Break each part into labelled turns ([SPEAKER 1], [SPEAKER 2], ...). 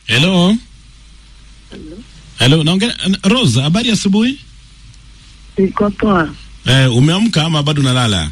[SPEAKER 1] Hello. Hello, naongea Rose, habari asubuhi?
[SPEAKER 2] Niko poa.
[SPEAKER 1] Eh, umeamka ama bado unalala?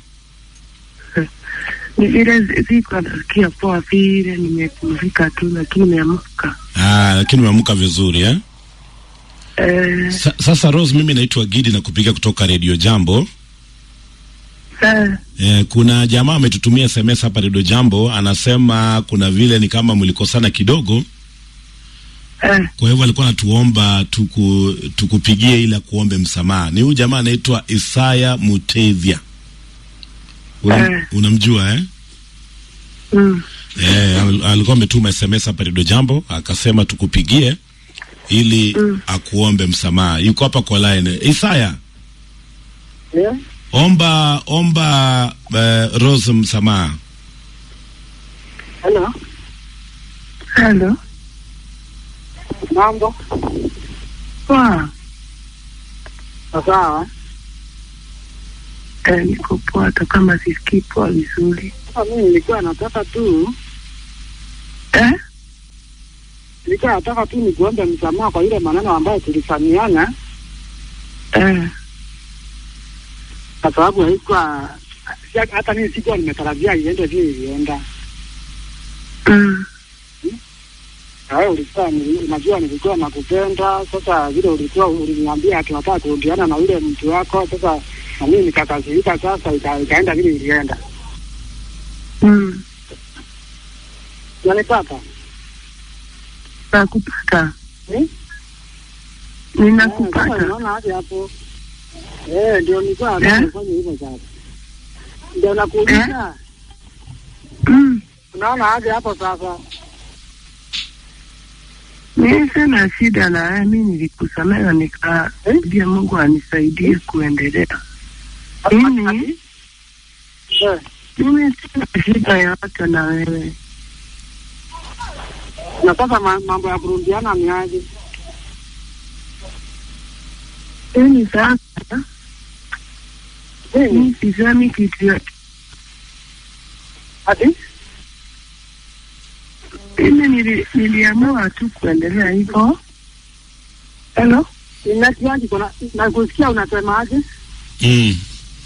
[SPEAKER 2] Ni vile siko nasikia poa vile, nimepumzika tu, lakini nimeamka.
[SPEAKER 1] Ah, lakini umeamka vizuri eh?
[SPEAKER 2] Eh,
[SPEAKER 1] Sa, sasa Rose, mimi naitwa Gidi na kupiga kutoka Radio Jambo.
[SPEAKER 2] sa
[SPEAKER 1] Eh, kuna jamaa ametutumia SMS hapa Radio Jambo, anasema kuna vile ni kama mlikosana kidogo,
[SPEAKER 2] eh,
[SPEAKER 1] kwa hivyo alikuwa anatuomba tuku, tukupigie ili akuombe msamaha. Ni huyu jamaa anaitwa Isaya Mutevya. Una,
[SPEAKER 2] Eh.
[SPEAKER 1] unamjua eh?
[SPEAKER 2] mm,
[SPEAKER 1] Eh, al- alikuwa ametuma SMS hapa Radio Jambo akasema tukupigie ili
[SPEAKER 2] Mm.
[SPEAKER 1] akuombe msamaha. Yuko hapa kwa line. Isaya,
[SPEAKER 3] Yeah.
[SPEAKER 1] omba omba uh, Rose msamaha.
[SPEAKER 3] Hello.
[SPEAKER 2] hello,
[SPEAKER 3] Mambo.
[SPEAKER 2] poa.
[SPEAKER 3] Sawa.
[SPEAKER 2] Eh, niko poa, hata kama sisikii poa vizuri.
[SPEAKER 3] Sasa mimi nilikuwa nataka tu
[SPEAKER 2] Eh,
[SPEAKER 3] nilikuwa nataka tu nikuombe msamaha kwa ile maneno ambayo tulifanyana,
[SPEAKER 2] eh,
[SPEAKER 3] kwa sababu haikuwa si- hata mimi sikuwa nimetarajia iende vile ilienda.
[SPEAKER 2] mm,
[SPEAKER 3] Na wewe ulikuwa ni- unajua nilikuwa nakupenda. Sasa vile ulikuwa uliniambia ati unataka kurudiana na yule mtu wako, sasa na mimi nikakasirika, sasa ika, ikaenda vile ilienda.
[SPEAKER 2] mm.
[SPEAKER 3] Unanipata?
[SPEAKER 2] Nakupata,
[SPEAKER 3] Eh? Eh, sasa
[SPEAKER 2] ninakupata.
[SPEAKER 3] unaona hadi hapo. Eh, ndio nilikuwa nataka
[SPEAKER 2] Eh?
[SPEAKER 3] kufanya hivyo sasa. Ndio nakuuliza.
[SPEAKER 2] Mm.
[SPEAKER 3] Unaona hadi hapo sasa.
[SPEAKER 2] Mimi sina shida na wewe, mimi nilikusamehe nikaambia Mungu anisaidie kuendelea. Mimi
[SPEAKER 3] Eh,
[SPEAKER 2] mimi sina shida yoyote na wewe.
[SPEAKER 3] na sasa ma- mambo ya kurundiana ni aje?
[SPEAKER 2] Mimi sasa
[SPEAKER 3] Mimi
[SPEAKER 2] mimi sisemi kitu yote.
[SPEAKER 3] ati
[SPEAKER 2] Mimi nili, niliamua tu kuendelea hivyo. Hello?
[SPEAKER 3] ninasikiaje kuna nakusikia unasema aje?
[SPEAKER 1] Mm.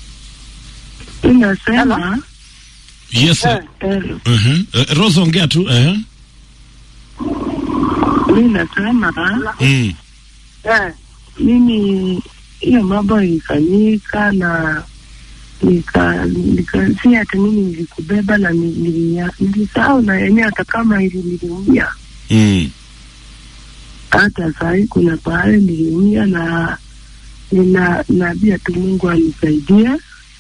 [SPEAKER 2] Ninasema
[SPEAKER 1] Yes.
[SPEAKER 3] Eh,
[SPEAKER 2] hello.
[SPEAKER 1] Uh-huh. Uh, Rose ongea tu. Uh-huh.
[SPEAKER 2] Mimi nasema
[SPEAKER 1] Mm.
[SPEAKER 3] eh,
[SPEAKER 2] mimi hiyo mambo ilifanyika na nika, nika si hata mimi nilikubeba na ni- nilia- nilisahau na yenyewe hata kama ili niliumia
[SPEAKER 1] Mm.
[SPEAKER 2] hata sahii kuna pahali niliumia na nina naambia tu Mungu anisaidie.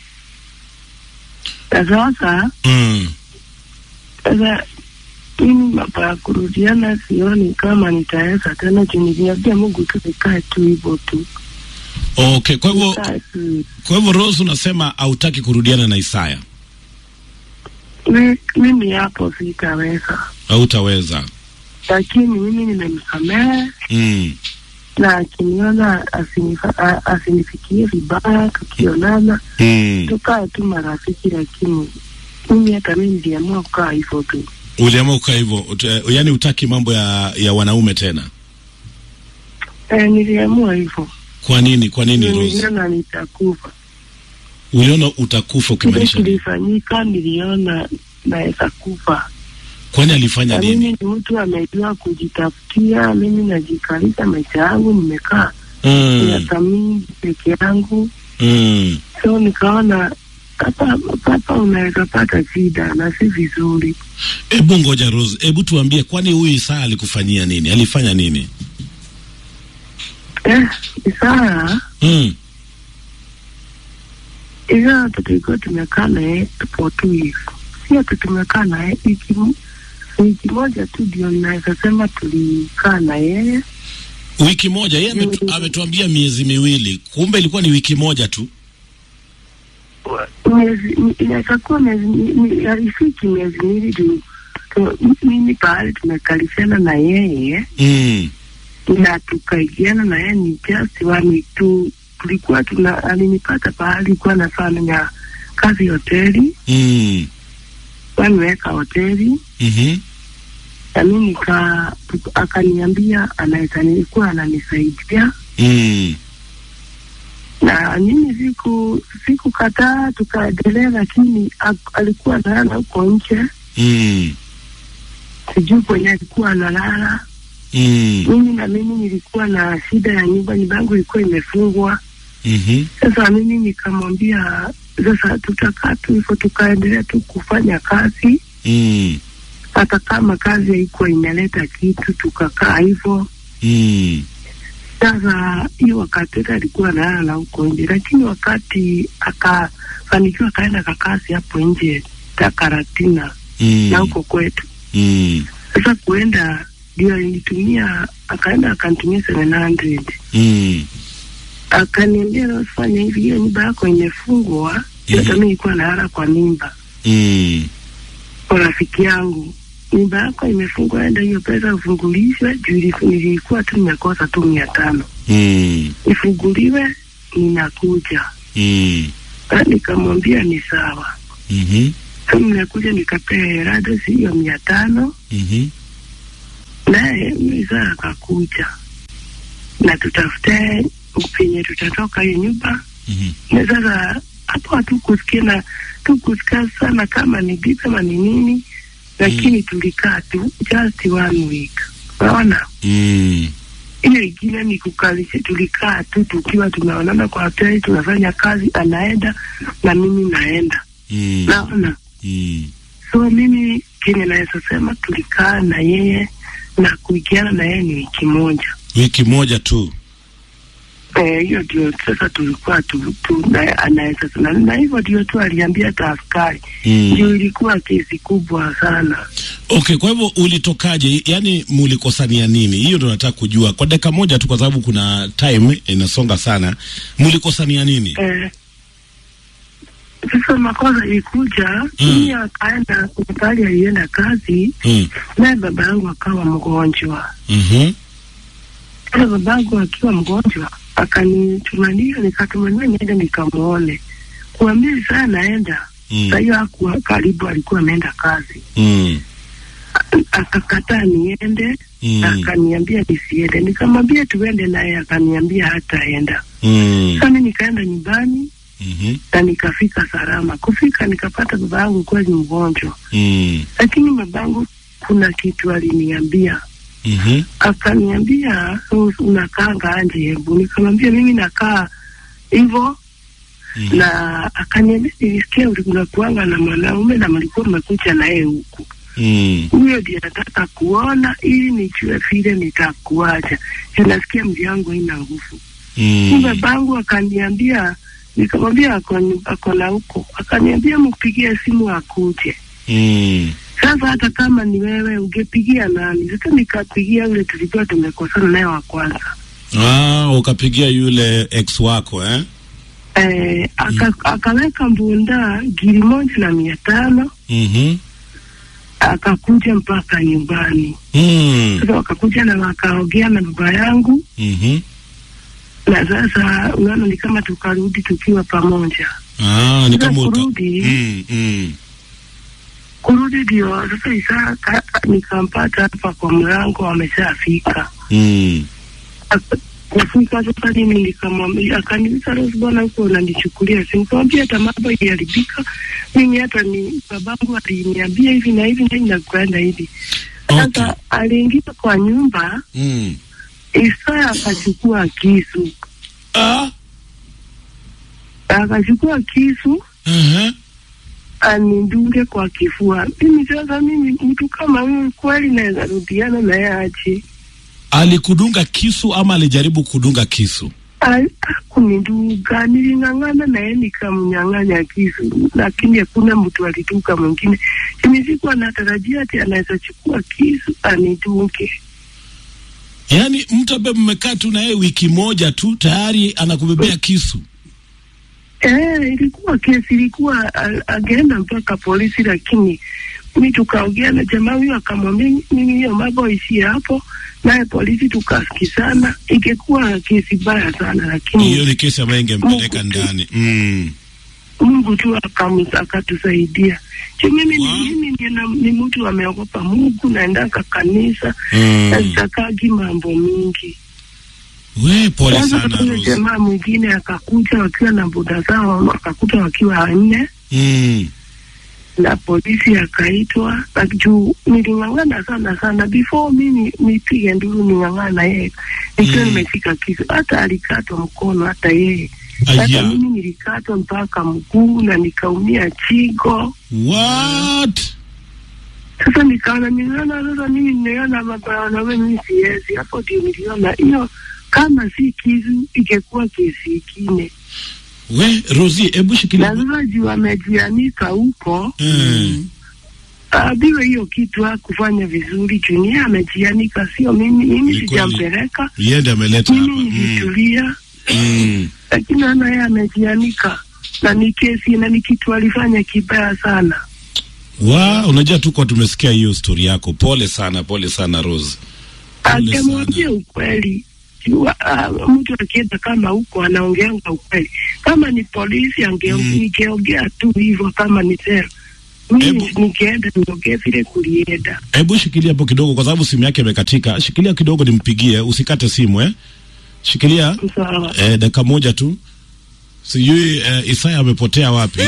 [SPEAKER 2] Na sasa
[SPEAKER 1] Mm.
[SPEAKER 2] sasa mimi mambo ya kurudiana sioni kama nitaweza tena, juu niliambia Mungu tu nikae tu hivyo tu,
[SPEAKER 1] Okay, kwa hivyo
[SPEAKER 2] nikae tu
[SPEAKER 1] kwa hivyo Rose unasema hautaki kurudiana na Isaya.
[SPEAKER 2] Mi- mimi hapo sitaweza,
[SPEAKER 1] Hautaweza.
[SPEAKER 2] lakini mimi nimemsamehe
[SPEAKER 1] Mm.
[SPEAKER 2] na akiniona asinifa- a- asinifikie vibaya, tukionana
[SPEAKER 1] Mm.
[SPEAKER 2] tukae tu marafiki, lakini mimi hata mimi niliamua kukaa hivyo tu.
[SPEAKER 1] Uliamua kukaa hivyo, ut- yaani utaki mambo ya ya wanaume tena.
[SPEAKER 2] E, niliamua hivyo,
[SPEAKER 1] Kwa nini? Kwa nini Rose?
[SPEAKER 2] niliona nitakufa.
[SPEAKER 1] Uliona utakufa
[SPEAKER 2] Kile
[SPEAKER 1] ukimaanisha nini?
[SPEAKER 2] kilifanyika, niliona naweza kufa,
[SPEAKER 1] Kwani alifanya
[SPEAKER 2] na
[SPEAKER 1] nini?
[SPEAKER 2] mimi ni mtu amejua kujitafutia. Mimi najikalisha maisha yangu, nimekaa
[SPEAKER 1] Mm.
[SPEAKER 2] miaka mingi peke yangu
[SPEAKER 1] Mm.
[SPEAKER 2] so nikaona hapa hapa unaweza pata shida na si vizuri.
[SPEAKER 1] Hebu ngoja Rose, hebu tuambie, kwani huyu Isaya alikufanyia nini? Alifanya nini?
[SPEAKER 2] Eh, Isaya
[SPEAKER 1] Mm.
[SPEAKER 2] Isaya tulikuwa tumekaa naye for two years, si ati tumekaa naye wiki mo- wiki moja tu ndio naweza sema tulikaa na yeye.
[SPEAKER 1] Wiki moja, yeye ametu,
[SPEAKER 2] Mm.
[SPEAKER 1] ametuambia miezi miwili, kumbe ilikuwa ni wiki moja tu.
[SPEAKER 2] Miezi inaweza kuwa miezi mi- mi- haifiki miezi miwili juu tu- mimi pahali tumekalishana na yeye
[SPEAKER 1] Mm.
[SPEAKER 2] na tukaigiana na yeye ni just one tu tulikuwa tuna alinipata pahali kuwa nafanya kazi hoteli
[SPEAKER 1] Mm.
[SPEAKER 2] waniweka hoteli
[SPEAKER 1] Mhm.
[SPEAKER 2] na mi nika akaniambia anaweza nilikuwa ananisaidia
[SPEAKER 1] Mm.
[SPEAKER 2] na mimi siku sikukataa, tukaendelea, lakini ak- alikuwa analala huko nje,
[SPEAKER 1] Mm.
[SPEAKER 2] sijui kwenye alikuwa analala.
[SPEAKER 1] Mm.
[SPEAKER 2] Mimi na mimi nilikuwa na shida ya nyumba, nyumba yangu ilikuwa imefungwa.
[SPEAKER 1] Mhm.
[SPEAKER 2] Sasa mimi nikamwambia sasa tutakaa tu hivyo, tukaendelea tu kufanya kazi,
[SPEAKER 1] Mm.
[SPEAKER 2] hata kama kazi haikuwa inaleta kitu, tukakaa hivyo.
[SPEAKER 1] Mm.
[SPEAKER 2] Sasa hiyo wakati yote alikuwa analala huko nje, lakini wakati akafanikiwa akaenda kakazi hapo nje Takaratina
[SPEAKER 1] Mm.
[SPEAKER 2] na huko kwetu.
[SPEAKER 1] Mm.
[SPEAKER 2] Sasa kuenda ndio alinitumia, akaenda akanitumia 700
[SPEAKER 1] Mm.
[SPEAKER 2] akaniambia nafanya hivi, hiyo nyumba yako imefungwa.
[SPEAKER 1] Mhm.
[SPEAKER 2] Hata mimi nilikuwa nalala kwa nyumba
[SPEAKER 1] Mm.
[SPEAKER 2] kwa rafiki yangu, nyumba yako imefungwa, enda hiyo pesa ufungulishwe. Juu ilifu- nilikuwa tu nimekosa tu mia tano,
[SPEAKER 1] Mm.
[SPEAKER 2] ifunguliwe, ninakuja.
[SPEAKER 1] Mm.
[SPEAKER 2] Ah, Nikamwambia ni sawa.
[SPEAKER 1] Mhm.
[SPEAKER 2] Sasa nimekuja nikapea Herado hiyo mia tano,
[SPEAKER 1] Mhm.
[SPEAKER 2] naye mzaa akakuja na tutafute penye tutatoka hiyo nyumba
[SPEAKER 1] Mhm.
[SPEAKER 2] na sasa hapo hatukusikia na tukusikia sana kama ni bibi ama ni nini, lakini tulikaa tu just one week. Unaona,
[SPEAKER 1] Mm.
[SPEAKER 2] hiyo ingine ni kukalisha, tulikaa tu tukiwa tunaonana kwa hoteli, tunafanya kazi, anaenda na mimi naenda,
[SPEAKER 1] Mm.
[SPEAKER 2] naona.
[SPEAKER 1] Mm.
[SPEAKER 2] So mimi kenye naweza sema tulikaa na yeye na kuigiana na yeye ni wiki moja.
[SPEAKER 1] Wiki moja tu.
[SPEAKER 2] Eh, hiyo ndio sasa tulikuwa tu, tu na, anaweza na, na hivyo ndio tu aliambia hata askari
[SPEAKER 1] Mm.
[SPEAKER 2] ndio ilikuwa kesi kubwa sana.
[SPEAKER 1] Okay, kwa hivyo ulitokaje? Yaani mulikosania nini? Hiyo ndo nataka kujua kwa dakika moja tu, kwa sababu kuna time inasonga sana. Mulikosania nini?
[SPEAKER 2] Eh, sasa makosa ilikuja mimi akaenda kuna pahali alienda kazi,
[SPEAKER 1] Mm.
[SPEAKER 2] naye baba yangu akawa mgonjwa.
[SPEAKER 1] Mhm.
[SPEAKER 2] Sasa baba yangu akiwa mgonjwa akanitumania, nikatumania niende nikamwone, kuambia saa naenda
[SPEAKER 1] Mm.
[SPEAKER 2] saa hiyo hakuwa karibu, alikuwa ameenda kazi.
[SPEAKER 1] Mm.
[SPEAKER 2] Akakataa niende
[SPEAKER 1] Mm.
[SPEAKER 2] akaniambia nisiende, nikamwambia tuende, naye akaniambia hataenda.
[SPEAKER 1] Mm.
[SPEAKER 2] Sasa mimi nikaenda nyumbani
[SPEAKER 1] Mhm.
[SPEAKER 2] na nikafika salama. Kufika nikapata baba yangu kweli mgonjwa,
[SPEAKER 1] Mm.
[SPEAKER 2] lakini babangu kuna kitu aliniambia,
[SPEAKER 1] Mhm.
[SPEAKER 2] akaniambia "U- unakaanga anje hebu, nikamwambia mimi nakaa hivyo
[SPEAKER 1] Mhm.
[SPEAKER 2] na akaniambia nilisikia unakuanga na mwanaume na mlikuwa mmekuja naye huku
[SPEAKER 1] Mm.
[SPEAKER 2] huyo ndiye nataka kuona ili nijue vile nitakuacha. Juu nasikia mji yangu haina nguvu. Mm.
[SPEAKER 1] Mm.
[SPEAKER 2] Babangu akaniambia, nikamwambia ako ako na huko, akaniambia mpigie simu akuje.
[SPEAKER 1] Mm.
[SPEAKER 2] Sasa hata kama ni wewe ungepigia nani? Sasa nikapigia yule tulikuwa tumekosana naye wa kwanza.
[SPEAKER 1] Ah, ukapigia yule ex wako eh?
[SPEAKER 2] Eh, aka, akaweka mbunda giri moja na mia tano
[SPEAKER 1] Mhm.
[SPEAKER 2] akakuja mpaka nyumbani.
[SPEAKER 1] Mm.
[SPEAKER 2] Sasa wakakuja na wakaongea na baba yangu
[SPEAKER 1] Mhm.
[SPEAKER 2] na sasa unaona ni kama tukarudi tukiwa pamoja.
[SPEAKER 1] Ah, ni
[SPEAKER 2] Sasa
[SPEAKER 1] kama uka...
[SPEAKER 2] kurudi
[SPEAKER 1] Mm. Mm.
[SPEAKER 2] kurudi ndio sasa Isaka nikampata hapa kwa mlango, ameshafika
[SPEAKER 1] Mm.
[SPEAKER 2] Aka- kufika sasa, mimi nikamwambia, akaniuliza Rose, bwana huko unanichukulia simu? Nikamwambia hata mambo iliharibika, mimi hata ni babangu aliniambia hivi na hivi na hivi na kuenda hivi.
[SPEAKER 1] Okay.
[SPEAKER 2] Sasa aliingia kwa nyumba,
[SPEAKER 1] Mm.
[SPEAKER 2] Isaya akachukua kisu,
[SPEAKER 1] Ah.
[SPEAKER 2] akachukua kisu
[SPEAKER 1] Uh-huh.
[SPEAKER 2] anidunge kwa kifua. Mimi sasa, mimi mtu kama huyu kweli naweza rudiana naye aje?
[SPEAKER 1] Alikudunga kisu ama alijaribu kudunga kisu?
[SPEAKER 2] Al- Hakunidunga, niling'ang'ana naye nikamnyang'anya kisu, lakini hakuna mtu alidunga mwingine. Mimi sikuwa natarajia ati anaweza chukua kisu anidunge.
[SPEAKER 1] Yaani mtu ambaye mmekaa tu na yeye wiki moja tu tayari anakubebea kisu.
[SPEAKER 2] Eh, ilikuwa kesi, ilikuwa a- angeenda mpaka polisi, lakini mi tukaongea na jamaa huyo, akamwambia mimi hiyo mambo ishie hapo, naye polisi tukasikizana. Ingekuwa kesi mbaya sana,
[SPEAKER 1] Hiyo
[SPEAKER 2] lakini
[SPEAKER 1] ni kesi ambayo ingempeleka
[SPEAKER 2] Mungu tu.
[SPEAKER 1] ndani. Mm.
[SPEAKER 2] Mungu tu akamu- akatusaidia. Juu mimi
[SPEAKER 1] Wow.
[SPEAKER 2] ni, mimi ni, na- ni mtu ameogopa Mungu, naendaka kanisa
[SPEAKER 1] Mm.
[SPEAKER 2] na sitakagi mambo mingi.
[SPEAKER 1] We, pole
[SPEAKER 2] Sasa
[SPEAKER 1] sana
[SPEAKER 2] huyo
[SPEAKER 1] Rose.
[SPEAKER 2] jamaa mwingine akakuja wakiwa na boda zao, akakuta wakiwa wanne
[SPEAKER 1] Mm.
[SPEAKER 2] na polisi akaitwa, na juu niling'ang'ana sana sana before mimi nipige nduru ning'ang'ana yeye nikiwa
[SPEAKER 1] Mm.
[SPEAKER 2] nimeshika kisu, hata alikatwa mkono hata yeye hata
[SPEAKER 1] Aya.
[SPEAKER 2] mimi nilikatwa mpaka mguu na nikaumia chigo.
[SPEAKER 1] What?
[SPEAKER 2] Sasa nikaona niliona sasa mimi nimeona mabaya mimi siwezi. Hapo ndio niliona hiyo kama si kisu ingekuwa kesi ingine,
[SPEAKER 1] We, Rosie, hebu
[SPEAKER 2] na
[SPEAKER 1] shikilia.
[SPEAKER 2] sasa juu amejianika huko
[SPEAKER 1] Mm.
[SPEAKER 2] abiwe hiyo kitu hakufanya vizuri juu niye amejianika, sio mimi. Mimi
[SPEAKER 1] Ni kweli.
[SPEAKER 2] sijampeleka,
[SPEAKER 1] Yeye ndiye ameleta hapa.
[SPEAKER 2] mimi
[SPEAKER 1] Mm.
[SPEAKER 2] nilitulia,
[SPEAKER 1] Mm.
[SPEAKER 2] lakini ana yeye amejianika na ni kesi na ni kitu alifanya kibaya sana.
[SPEAKER 1] Wa, unajua tuko tumesikia hiyo story yako. Pole sana, pole sana Rose. Pole
[SPEAKER 2] Angemwambia
[SPEAKER 1] sana.
[SPEAKER 2] ukweli jua, uh, mtu akienda kama huko anaongeanga ukweli. Kama ni polisi ange
[SPEAKER 1] Mm.
[SPEAKER 2] ningeongea tu hivyo, kama ni sera mimi
[SPEAKER 1] Hebu-
[SPEAKER 2] ningeenda niongee vile kulienda.
[SPEAKER 1] Hebu shikilia hapo kidogo kwa sababu simu yake imekatika. Shikilia kidogo nimpigie, usikate simu eh. Shikilia
[SPEAKER 2] Sawa.
[SPEAKER 1] eh, dakika moja tu. Sijui eh, Isaya amepotea wapi?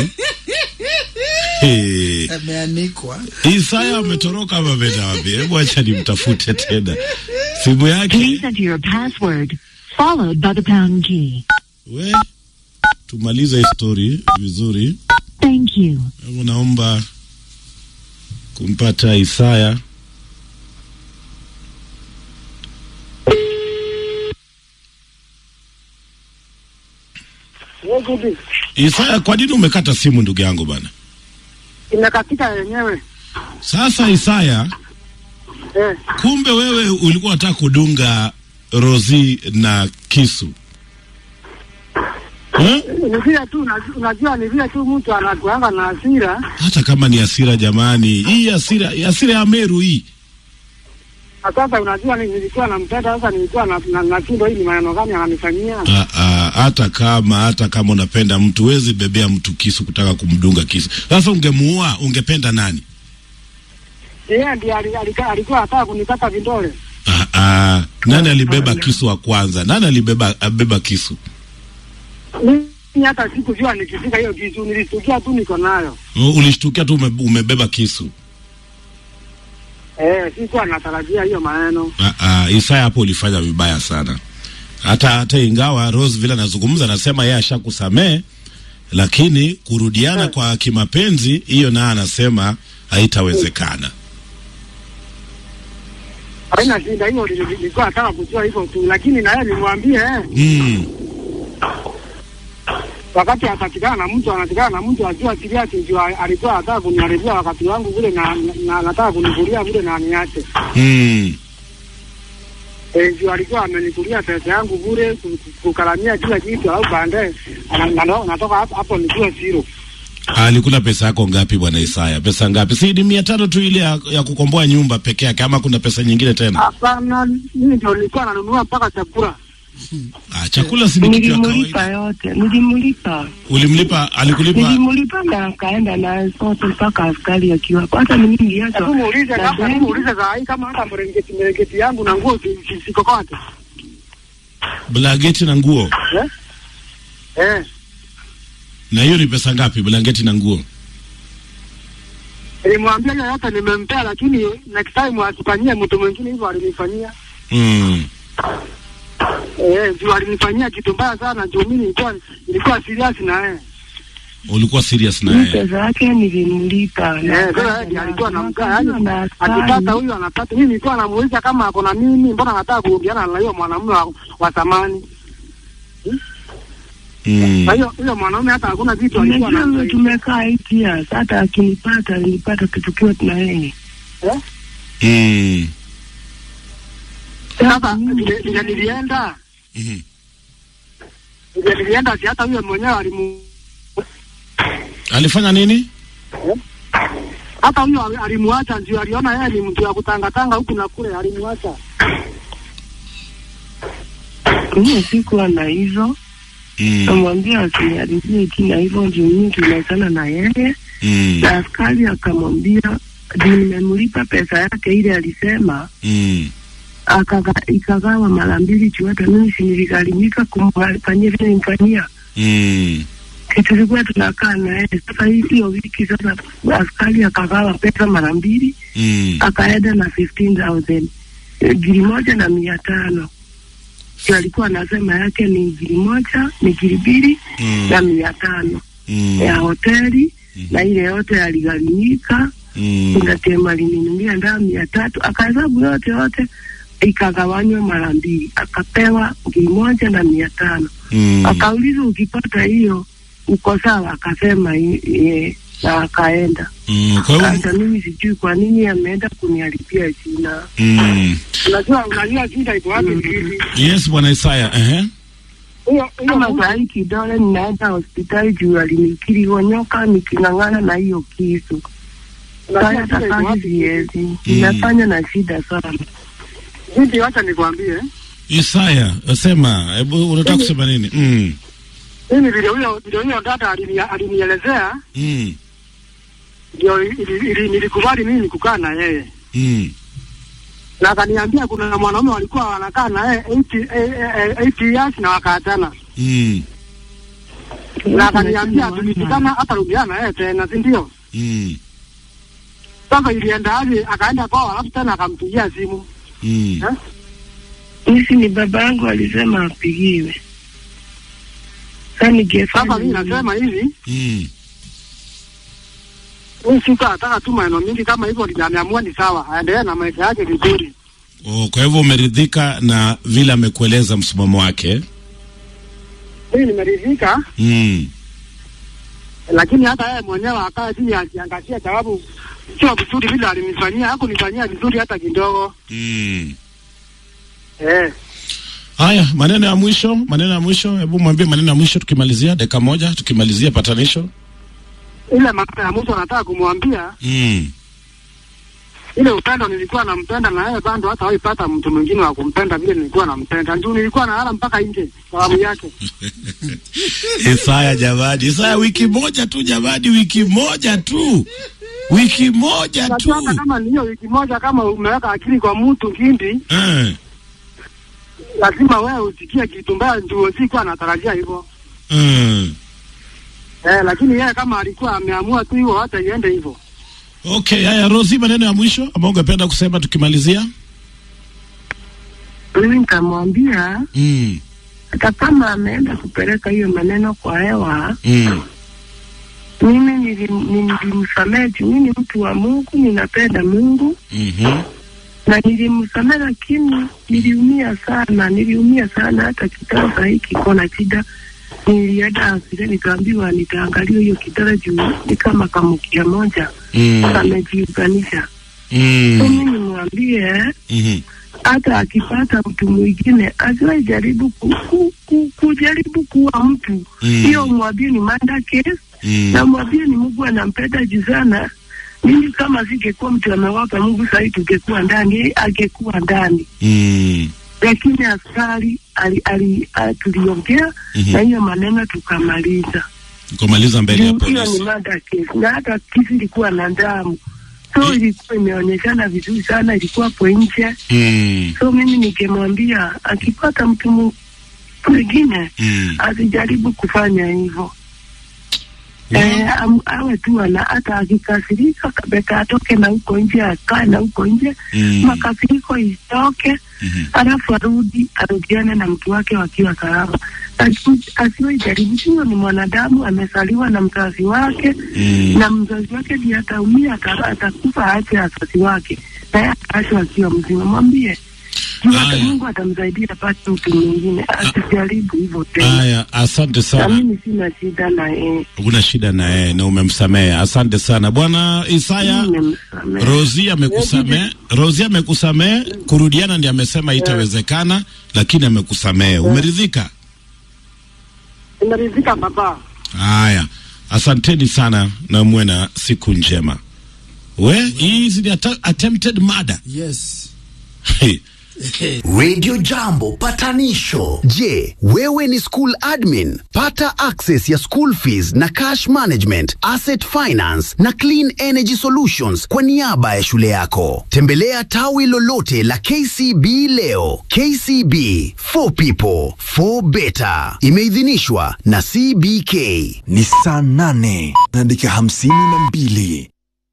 [SPEAKER 1] hey.
[SPEAKER 4] ameanikwa
[SPEAKER 1] Isaya ametoroka ama ameenda wapi? Hebu acha nimtafute tena. Simu yake
[SPEAKER 5] Please enter your password, followed by the pound key.
[SPEAKER 1] we, tumalize hii story vizuri.
[SPEAKER 5] Thank you.
[SPEAKER 1] Hebu naomba kumpata Isaya.
[SPEAKER 3] Yegudi
[SPEAKER 1] Isaya, kwa nini umekata simu ndugu yangu bana?
[SPEAKER 3] imekatika yenyewe
[SPEAKER 1] Sasa Isaya,
[SPEAKER 3] eh.
[SPEAKER 1] kumbe wewe ulikuwa unataka kudunga Rozi na kisu eh?
[SPEAKER 3] Ni vile tu unajua- unajua, ni vile tu mtu anakuanga na hasira
[SPEAKER 1] Hata kama ni hasira jamani, hii hasira hasira ya Meru hii
[SPEAKER 3] na sasa, unajua ni- nilikuwa nampenda sasa, nilikuwa na- na- nashindwa hii ni maneno gani ananifanyia.
[SPEAKER 1] Ah, ah, hata kama hata kama unapenda mtu wezi bebea mtu kisu kutaka kumdunga kisu. Sasa ungemuua ungependa nani?
[SPEAKER 3] Yeye ndiye ali- alika- alikuwa anataka kunikata vidole.
[SPEAKER 1] Ah, ah, nani alibeba kisu wa kwanza? Nani alibeba abeba kisu?
[SPEAKER 3] Mimi hata sikujua nikifika hiyo kitu, nilistukia tu niko nayo
[SPEAKER 1] U- Ulishtukia tu ume, umebeba kisu.
[SPEAKER 3] eh, sikuwa natarajia hiyo maneno
[SPEAKER 1] Ah, ah, Isaya hapo ulifanya vibaya sana. Hata hata ingawa Rose vile anazungumza anasema yeye ashakusamee, lakini kurudiana kwa kimapenzi hiyo naye anasema haitawezekana.
[SPEAKER 3] haina shida hiyo, nili- nilikuwa nataka kujua hivyo tu, lakini na yeye nimwambie eh,
[SPEAKER 1] Mm.
[SPEAKER 3] wakati atakikana na mtu anatikana na mtu ajua siriasi, ndio a- alikuwa anataka kuniharibia wakati wangu vile na, na, na anataka kunivulia vile na niache
[SPEAKER 1] Mm.
[SPEAKER 3] Eh, ndio alikuwa amenikulia pesa yangu bure ku- ku- kukaramia kila kitu, au baadaye ana- ana- natoka hapo hapo nikiwa zero.
[SPEAKER 1] Alikula pesa yako ngapi bwana Isaya? Pesa ngapi? Si ni mia tano tu ile ya, ya kukomboa nyumba peke yake ama kuna pesa nyingine tena?
[SPEAKER 3] Hapana, mimi ndio nilikuwa nanunua mpaka chakula.
[SPEAKER 1] Ah, chakula si ni kitu ya
[SPEAKER 2] Nilimlipa
[SPEAKER 1] kawaida.
[SPEAKER 2] yote, nilimlipa
[SPEAKER 1] Ulimlipa, alikulipa
[SPEAKER 2] nilimlipa na akaenda na sote mpaka askari akiwa hata ni mimi
[SPEAKER 3] Hebu
[SPEAKER 2] hata
[SPEAKER 3] muulize
[SPEAKER 2] na
[SPEAKER 3] kama
[SPEAKER 2] gari.
[SPEAKER 3] hebu muulize saa hii kama hata mrengeti mrengeti yangu na nguo si- si- sikokote.
[SPEAKER 1] blanketi na nguo.
[SPEAKER 3] Eh? Eh,
[SPEAKER 1] Na hiyo ni pesa ngapi blanketi na nguo?
[SPEAKER 3] nilimwambia hiyo yote nimempea, lakini next time asifanyie mtu mwingine hivyo alinifanyia.
[SPEAKER 1] Mm.
[SPEAKER 3] Eh, juu alinifanyia kitu mbaya sana, juu mimi nilikuwa nilikuwa serious na yeye.
[SPEAKER 1] Ulikuwa serious na
[SPEAKER 2] Mimi
[SPEAKER 1] yeye.
[SPEAKER 2] pesa yake nilimlipa
[SPEAKER 3] Eh,
[SPEAKER 2] na
[SPEAKER 3] sasa
[SPEAKER 2] akaenda
[SPEAKER 3] yeye ndiye
[SPEAKER 2] na-
[SPEAKER 3] alikuwa
[SPEAKER 2] na
[SPEAKER 3] anamkaa,
[SPEAKER 2] akaambiwa
[SPEAKER 3] yani
[SPEAKER 2] na askari.
[SPEAKER 3] akipata huyu anapata. Mimi nilikuwa namuuliza kama ako na mimi, mbona anataka kuongeana na hiyo mwanamume wa, wa zamani.
[SPEAKER 1] Mm.
[SPEAKER 3] Na hiyo huyo mwanaume hata hakuna vitu alikuwa
[SPEAKER 2] Unajua
[SPEAKER 3] anasaidia.
[SPEAKER 2] tumekaa eight years, hata akinipata alinipata tukiwa na yeye.
[SPEAKER 1] Mm.
[SPEAKER 3] Sasa vile vile nilienda
[SPEAKER 1] Mhm.
[SPEAKER 3] vile nilienda, si hata huyo mwenyewe alimu
[SPEAKER 1] Alifanya nini?
[SPEAKER 3] hata huyo ali- alimuacha, ndio aliona yeye ni mtu ya kutangatanga huku na kule, alimuacha.
[SPEAKER 2] Mimi sikuwa na hizo
[SPEAKER 1] Mm.
[SPEAKER 2] Namwambia asiniharibie jina, hivyo ndio mimi tunaachana na yeye.
[SPEAKER 1] Mm.
[SPEAKER 2] Na askari akamwambia juu nimemlipa pesa yake ile alisema
[SPEAKER 1] Mm.
[SPEAKER 2] akaga, ikagawa mara mbili juu hata mimi si niligharimika kumfanyia vile nimfanyia
[SPEAKER 1] Mm.
[SPEAKER 2] tulikuwa tunakaa naye. Sasa hii hiyo wiki sasa askari akagawa pesa mara mbili
[SPEAKER 1] Mm.
[SPEAKER 2] akaenda na 15,000 Eh, giri moja na mia tano ndio alikuwa anasema yake ni giri moja ni giri mbili
[SPEAKER 1] Mm.
[SPEAKER 2] na mia tano
[SPEAKER 1] Mm.
[SPEAKER 2] ya hoteli na ile yote aligharimika
[SPEAKER 1] Mm.
[SPEAKER 2] kuna tema alininunulia ndaa mia tatu akahesabu yote yote ikagawanywa mara mbili akapewa giri moja na mia tano
[SPEAKER 1] Mm.
[SPEAKER 2] akaulizwa ukipata hiyo uko sawa akasema i- ye, na akaenda
[SPEAKER 1] Mm. Kwa hivyo
[SPEAKER 2] hata mimi sijui kwa nini ameenda kuniharibia jina
[SPEAKER 1] mm.
[SPEAKER 3] Unajua, unajua shida iko wapi hivi?
[SPEAKER 1] Yes, bwana Isaya. Ehe.
[SPEAKER 3] Huyo huyo
[SPEAKER 2] kama
[SPEAKER 3] mtu-
[SPEAKER 2] saa hii kidole ninaenda hospitali juu alinikiri nyoka niking'ang'ana na hiyo kisu
[SPEAKER 3] unajua
[SPEAKER 2] sasa
[SPEAKER 3] shida iko
[SPEAKER 2] kazi
[SPEAKER 3] wapi?
[SPEAKER 2] siwezi inafanya na shida sana
[SPEAKER 3] Binti, wacha nikwambie,
[SPEAKER 1] Isaya, sema, hebu unataka kusema nini? Mm.
[SPEAKER 3] mimi vile huyo vile huyo dada alini- alinielezea
[SPEAKER 1] Mm.
[SPEAKER 3] ndio ili- ili- nilikubali mimi kukaa na yeye
[SPEAKER 1] Mm.
[SPEAKER 3] na akaniambia kuna mwanaume walikuwa wanakaa na yeye 80 eh, eh, 80 years na wakaachana,
[SPEAKER 1] Mm.
[SPEAKER 3] na akaniambia tulifikana hata rudiana yeye tena, si ndio?
[SPEAKER 1] Mm.
[SPEAKER 3] Sasa ilienda aje? Akaenda kwao, alafu tena akampigia simu
[SPEAKER 1] Mm.
[SPEAKER 3] eh?
[SPEAKER 2] Nisi ni baba yangu alisema apigiwe. Sasa ningefanya
[SPEAKER 3] Sasa mimi
[SPEAKER 2] nini?
[SPEAKER 3] nasema hivi,
[SPEAKER 1] Mm.
[SPEAKER 3] mimi sikuwa nataka tu maneno mingi kama hivyo, ndio ameamua ni sawa, aendelee na maisha yake vizuri.
[SPEAKER 1] Oh, kwa hivyo umeridhika na vile amekueleza msimamo wake?
[SPEAKER 3] Mimi nimeridhika,
[SPEAKER 1] Mm.
[SPEAKER 3] lakini hata yeye mwenyewe akae chini akiangazia, sababu sio vizuri vile alinifanyia, hakunifanyia vizuri hata kidogo
[SPEAKER 1] Mm.
[SPEAKER 3] eh.
[SPEAKER 1] Haya, maneno ya mwisho, maneno ya mwisho, hebu mwambie maneno ya mwisho tukimalizia, dakika moja tukimalizia patanisho.
[SPEAKER 3] Ile mara ya mwisho nataka kumwambia
[SPEAKER 1] Mm.
[SPEAKER 3] ile upendo nilikuwa nampenda na yeye bado hata waipata mtu mwingine wa kumpenda vile nilikuwa nampenda. Ndio nilikuwa nalala mpaka nje sababu yake.
[SPEAKER 1] Isaya jamani, Isaya wiki moja tu jamani, wiki moja tu, wiki moja tu.
[SPEAKER 3] Unajua hata kama ni hiyo wiki moja, kama umeweka akili kwa mtu kindi,
[SPEAKER 1] Eh,
[SPEAKER 3] lazima wewe usikie kitu mbaya, ndio sikuwa natarajia hivyo
[SPEAKER 1] eh.
[SPEAKER 3] eh, lakini yeye kama alikuwa ameamua tu hivyo, hata iende hivyo.
[SPEAKER 1] Okay, haya Rosi, maneno ya mwisho ambao ungependa kusema tukimalizia?
[SPEAKER 2] Mimi nikamwambia
[SPEAKER 1] Mm.
[SPEAKER 2] hata kama ameenda kupeleka hiyo maneno kwa hewa,
[SPEAKER 1] Mm.
[SPEAKER 2] mimi nilim- nilimsamehe juu mimi ni mtu wa Mungu, ninapenda Mungu
[SPEAKER 1] Mhm.
[SPEAKER 2] na nilimsamehe, lakini niliumia sana, niliumia sana. Hata kitanda saa hii kiko na shida. Nilienda hospitali nikaambiwa nitaangalia hiyo kitanda juu ni kama kamukia moja
[SPEAKER 1] Mm.
[SPEAKER 2] kamejiunganisha. So
[SPEAKER 1] Mm.
[SPEAKER 2] mimi nimwambie
[SPEAKER 1] Mhm.
[SPEAKER 2] hata akipata mtu mwingine asiwahi jaribu ku, ku, ku, kujaribu kuwa mtu
[SPEAKER 1] Mm.
[SPEAKER 2] hiyo, mwambie ni manda case
[SPEAKER 1] Mm.
[SPEAKER 2] na mwambie ni Mungu anampenda juu sana. Mimi kama singekuwa mtu amewapa Mungu sahii tungekuwa ndani, yeye angekuwa ndani,
[SPEAKER 1] Mm.
[SPEAKER 2] lakini askari ali, ali, ali, tuliongea
[SPEAKER 1] Mhm.
[SPEAKER 2] na hiyo maneno tukamaliza.
[SPEAKER 1] Kumaliza mbele ya
[SPEAKER 2] Juu hiyo ni
[SPEAKER 1] polisi.
[SPEAKER 2] mada case, na hata kisi ilikuwa na damu, so ilikuwa imeonyeshana vizuri sana, ilikuwa hapo nje.
[SPEAKER 1] Mm.
[SPEAKER 2] So mimi nikimwambia akipata mtu mu- mwingine
[SPEAKER 1] Mm.
[SPEAKER 2] asijaribu kufanya hivyo.
[SPEAKER 1] Wow.
[SPEAKER 2] Eh, am- awe tu ana hata akikasirika kabeka atoke na huko nje akae na huko nje
[SPEAKER 1] Mm.
[SPEAKER 2] makasiriko itoke
[SPEAKER 1] Mhm.
[SPEAKER 2] alafu arudi arudiane na mtu wake wakiwa salama Asi- asiwe jaribu hiyo ni mwanadamu amezaliwa na mzazi wake
[SPEAKER 1] Mm.
[SPEAKER 2] na mzazi wake ndiye ataumia ata- atakufa aache wazazi wake naye ataachwa akiwa mzima mwambie juu hata
[SPEAKER 1] Aya.
[SPEAKER 2] Mungu atamsaidia apate mtu mwingine asijaribu hivyo tena
[SPEAKER 1] Haya, asante
[SPEAKER 2] na
[SPEAKER 1] sana.
[SPEAKER 2] mimi sina shida na yeye
[SPEAKER 1] Huna shida na yeye na umemsamehe. Asante sana bwana Isaya.
[SPEAKER 2] Nimemsamehe.
[SPEAKER 1] Rosi amekusamehe, Rosi amekusamehe. Kurudiana ndiye amesema itawezekana, lakini amekusamehe. Umeridhika?
[SPEAKER 3] Nimeridhika baba.
[SPEAKER 1] Haya, asanteni sana na muwe na siku njema. We, hii ni atta- attempted murder.
[SPEAKER 4] Yes.
[SPEAKER 1] Hey,
[SPEAKER 4] Radio Jambo patanisho. Je, wewe ni school admin? Pata access ya school fees na cash management, asset finance na clean energy solutions kwa niaba ya shule yako. Tembelea tawi lolote la KCB leo. KCB for people for better. Imeidhinishwa na CBK.
[SPEAKER 6] Ni saa nane na dakika hamsini na mbili.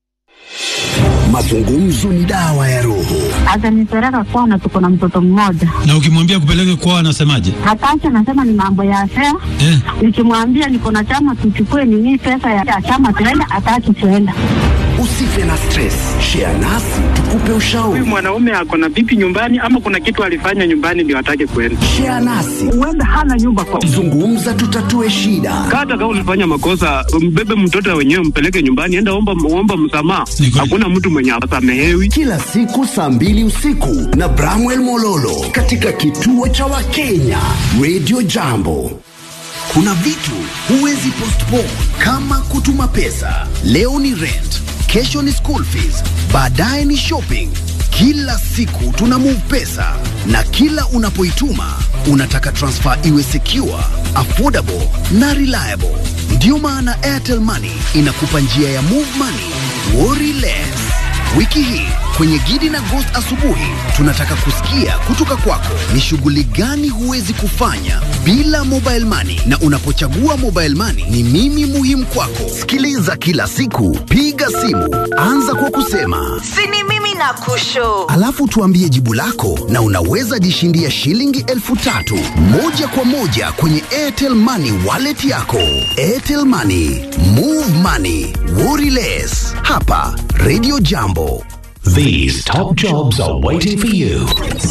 [SPEAKER 4] Mazungumzo ni dawa ya roho.
[SPEAKER 5] Atanipeleka kwana, tuko na mtoto mmoja.
[SPEAKER 7] Na ukimwambia kupeleke kwao anasemaje?
[SPEAKER 5] Hataki, anasema ni mambo ya fea.
[SPEAKER 7] Eh,
[SPEAKER 5] Nikimwambia niko na chama, tuchukue nini pesa ya chama tuenda, hataki tuenda.
[SPEAKER 4] Usife na stress. Share nasi tukupe ushauri.
[SPEAKER 3] Huyu mwanaume ako na vipi nyumbani, ama kuna kitu alifanya nyumbani ndio atake kwenda?
[SPEAKER 4] Share nasi.
[SPEAKER 3] Huenda hana nyumba kwa
[SPEAKER 4] Zungumza tutatue shida.
[SPEAKER 3] hata kama ulifanya makosa, mbebe mtoto wenyewe, mpeleke nyumbani, enda omba, omba msamaha.
[SPEAKER 7] Ni kweli.
[SPEAKER 3] Hakuna mtu mwenye asamehewi.
[SPEAKER 4] Kila siku saa mbili usiku na Bramwell Mololo katika kituo cha Wakenya Radio Jambo. Kuna vitu huwezi postpone kama kutuma pesa. Leo ni rent, kesho ni school fees, baadaye ni shopping. Kila siku tuna move pesa na kila unapoituma unataka transfer iwe secure, affordable na reliable. Ndiyo maana Airtel Money inakupa njia ya move money, worry less. Wiki hii kwenye Gidi na Ghost asubuhi tunataka kusikia kutoka kwako ni shughuli gani huwezi kufanya bila mobile money, na unapochagua mobile money ni mimi muhimu kwako. Sikiliza kila siku, piga simu, anza kwa kusema
[SPEAKER 8] sini mimi na kusho
[SPEAKER 4] alafu tuambie jibu lako, na unaweza jishindia shilingi elfu tatu moja kwa moja kwenye Airtel Money wallet yako. Airtel Money, move money, worry less. Hapa Radio Jambo.
[SPEAKER 9] These top jobs are waiting for you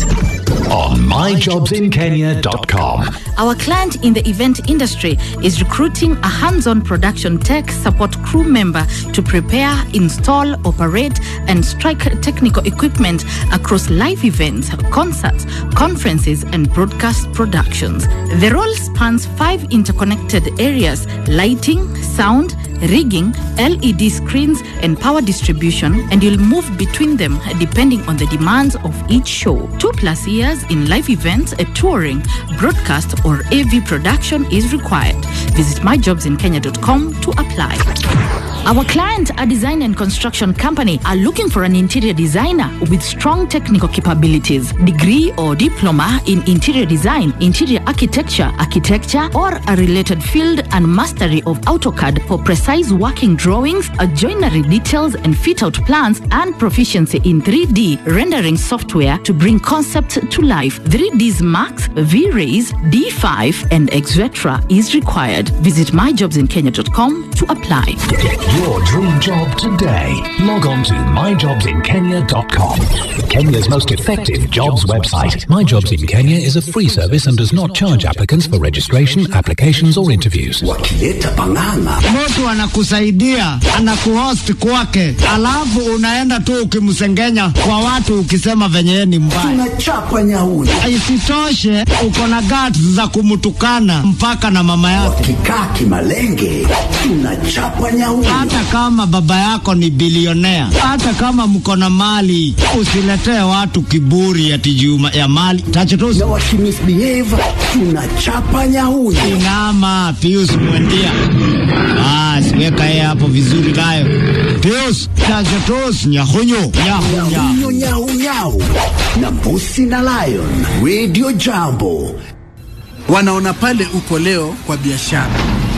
[SPEAKER 9] on myjobsinkenya.com.
[SPEAKER 10] Our client in the event industry is recruiting a hands on production tech support crew member to prepare, install, operate, and strike technical equipment across live events, concerts, conferences, and broadcast productions. The role spans five interconnected areas lighting, sound, rigging, LED screens, and power distribution, and you'll move between them depending on the demands of each show. Two plus years in live events, a touring, broadcast, or AV production is required. Visit myjobsinkenya.com to apply. Our client, a design and construction company, are looking for an interior designer with strong technical capabilities, degree or diploma in interior design, interior architecture, architecture, or a related field, and mastery of AutoCAD for precise working drawings, uh, joinery details, and fit out plans, and proficiency in 3D rendering software to bring concept to life. 3Ds Max, V-Rays, D5, and etc. is required. Visit myjobsinkenya.com to apply.
[SPEAKER 9] Get your dream job today. Log on to myjobsinkenya.com. Kenya's most effective jobs website. My Jobs in Kenya is a free service and does not charge applicants for registration, applications, or interviews.
[SPEAKER 4] Wakileta pang'ang'a
[SPEAKER 11] mtu anakusaidia anakuhost kwake, alafu unaenda tu ukimsengenya kwa watu ukisema venye yeye ni mbaya.
[SPEAKER 4] tunachapa nyauni.
[SPEAKER 11] Isitoshe uko na guts za kumtukana mpaka na mama yake,
[SPEAKER 4] Wakikaa kimalenge tunachapa nyauni.
[SPEAKER 11] hata kama baba yako ni bilionea, hata kama mko na mali. Usiletee watu kiburi ati juu ya mali tachotusi.
[SPEAKER 4] na wakimisbehave tunachapa nyauni.
[SPEAKER 11] Inama Pius Mwendia. Basi weka yeye hapo vizuri nayo. Pius tachotusi nyahunyu nyahunya.
[SPEAKER 4] Nyau nyau nyau na mbusi na lion. Radio Jambo.
[SPEAKER 12] wanaona pale uko leo kwa biashara,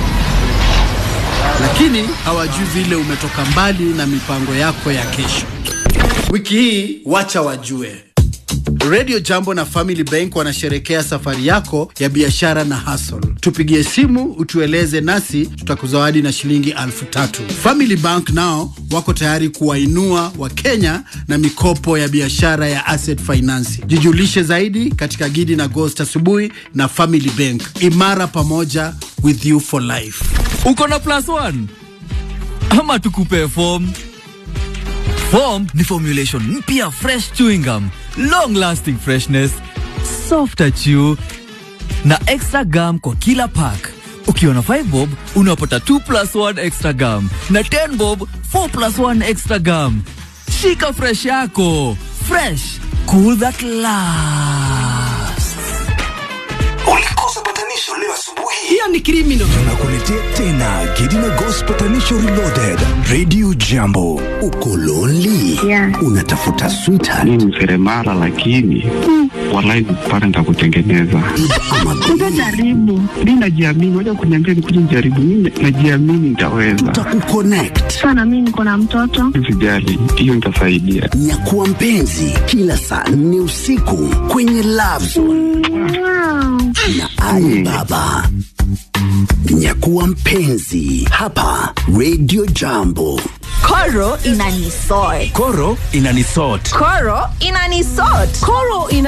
[SPEAKER 12] lakini hawajui vile umetoka mbali na mipango yako ya kesho. Wiki hii wacha wajue. Radio Jambo na Family Bank wanasherekea safari yako ya biashara na hustle. Tupigie simu utueleze, nasi tutakuzawadi na shilingi alfu tatu. Family Bank nao wako tayari kuwainua Wakenya na mikopo ya biashara ya asset finance. Jijulishe zaidi katika Gidi na Ghost asubuhi na Family Bank, imara pamoja, with you for life.
[SPEAKER 13] uko na plus one ama tukupe form form ni formulation mpya fresh chewing gum long lasting freshness softer chew na extra gum kwa kila pack ukiwa na 5 bob unapata 2 plus 1 extra gum na 10 bob 4 plus 1 extra gum shika fresh yako fresh cool that lasts
[SPEAKER 4] Ulikosa patanisho leo asubuhi.
[SPEAKER 6] hiyo ni criminal tunakuletea tena Gidina Ghost Patanisho Reloaded Radio Jambo
[SPEAKER 4] Uko lonely?
[SPEAKER 5] Yeah.
[SPEAKER 4] Unatafuta sweetheart
[SPEAKER 14] mi ni seremala lakini walai pale nitakutengeneza
[SPEAKER 4] ama
[SPEAKER 5] Utajaribu.
[SPEAKER 14] mi najiamini waja kuniambia nikuja nijaribu mi najiamini nitaweza
[SPEAKER 4] tutakukonnect.
[SPEAKER 5] Sana mimi niko na mtoto.
[SPEAKER 14] sijali hiyo nitasaidia
[SPEAKER 4] Nyakuwa mpenzi kila saa nne usiku kwenye Love Zone
[SPEAKER 5] Wow.
[SPEAKER 4] na Ali Baba. Nyakuwa mpenzi hapa Radio Jambo.
[SPEAKER 8] Koro inanisort.
[SPEAKER 6] Koro inanisort
[SPEAKER 8] Koro inanisort. Koro ina